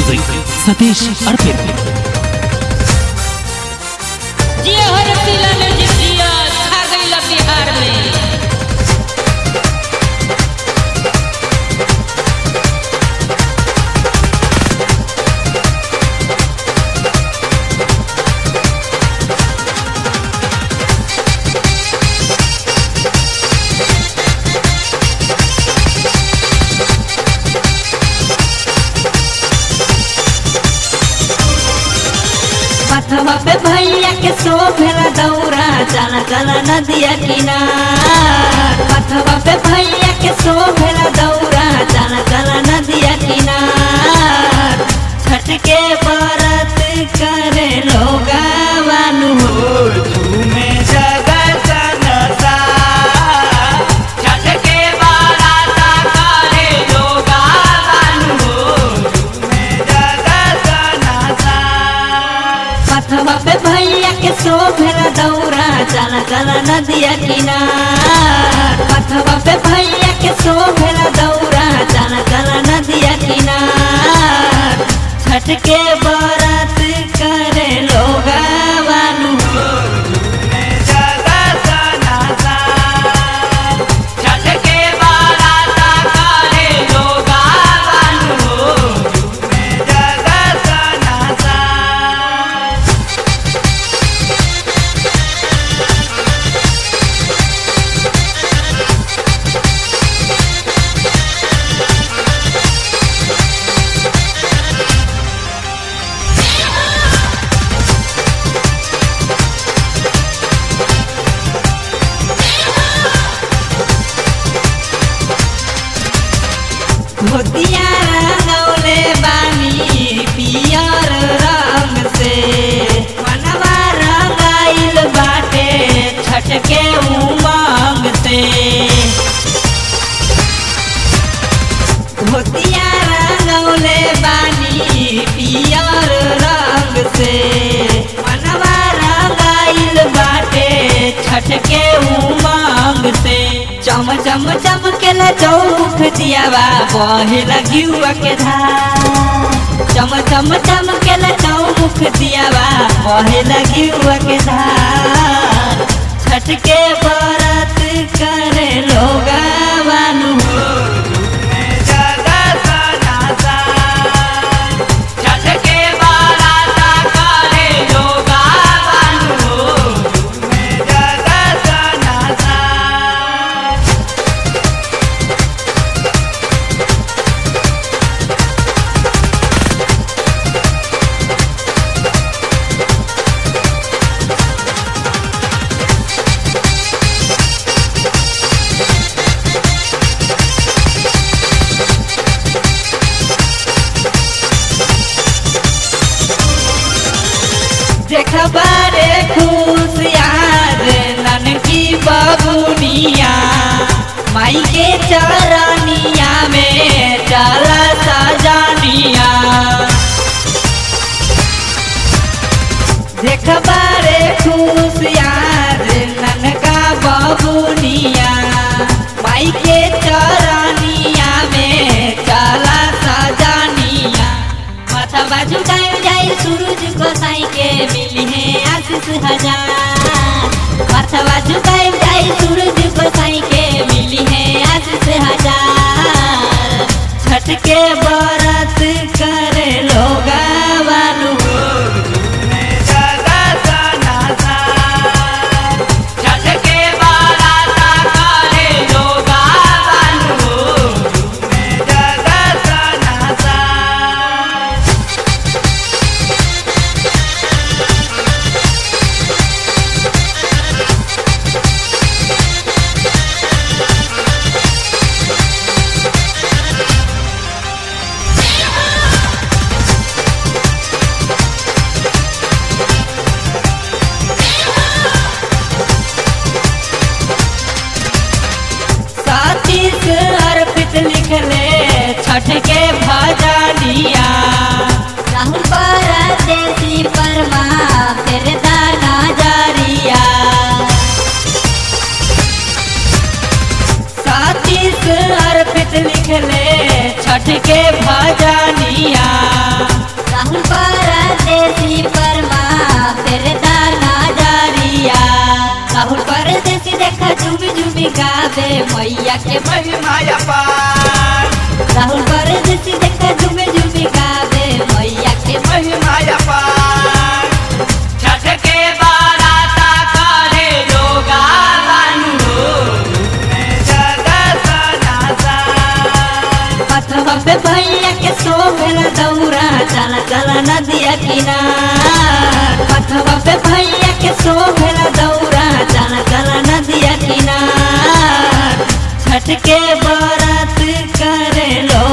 music Satish अर्पित जिया हर जिला में जितिया छा गईला बिहार में पथवा पे भैया के सो भेला दौरा चला चला नदिया किनार पथवा पे भैया के सो भेला दौरा चला चला नदिया किनार छठ के बरत करे लोगा वानु हो झूमे जगत नसा छठ के बाराता करे लोगा बानु झूमे जगत नसा पथवा पे भैया के सो भेला दौरा चला चला नदिया किनार पथवा पे भैया के सो भेला दौरा चला चला नदिया किनार छठ के बरत करे लोगा वानु झूमे जगत नसा छठ के बाराता करे लोगा बानु झूमे जगत नसा धोतिया रंगौले बानी पियर रंग से मनवा रंगाइल बाटे छठ के उमंग से धोतिया रंगौले बानी पियर रंग से मनवा रंगाइल बाटे छठ के उमंग से चम चम चमकेला चौमुख दियावा बहे लगियुआ के धार चम चम चमकेला चौमुख दियावा बहे लगियुआ के धार छठ के बरत करे लोगा बानु झूमे जगत नसा छठ के बाराता करे लोगा बानु झूमे जगत नसा देखबारे खुश यार ननकी बबुनिया माई के चरनिया में चला सजानिया देखबारे खुश यार ननका बबुनिया माई के चरनिया में चला सजानिया माथा बाजू गाय जाए सूरज गोसाई के मिली है आशीष हजार माथा बाजू गाय जाए सूरज गोसाई के मिली है आशीष हजार छठ के बरत करे लोगा बानु झूमे जगत नसा छठ के बाराता करे लोगा बानु झूमे जगत नसा सातीस अर्पित लिखले छठ के भजनिया राहुल परदेसी परमा फिर दाना जारिया सातीस अर्पित लिखले छठ के भजनिया झुमी गावे मैया के महिमा अपार राहुल कर जैसी देखा झुमे झुमी गावे मैया के महिमा अपार छठ के बाराता करे लोगा बानु में जगत नासान पथवा पे भैया के सोहेल दौरा चला चला नदिया किनार पथवा पे भैया के सोहेल दौरा चला चला नदिया किनार छठ के बारात करे लो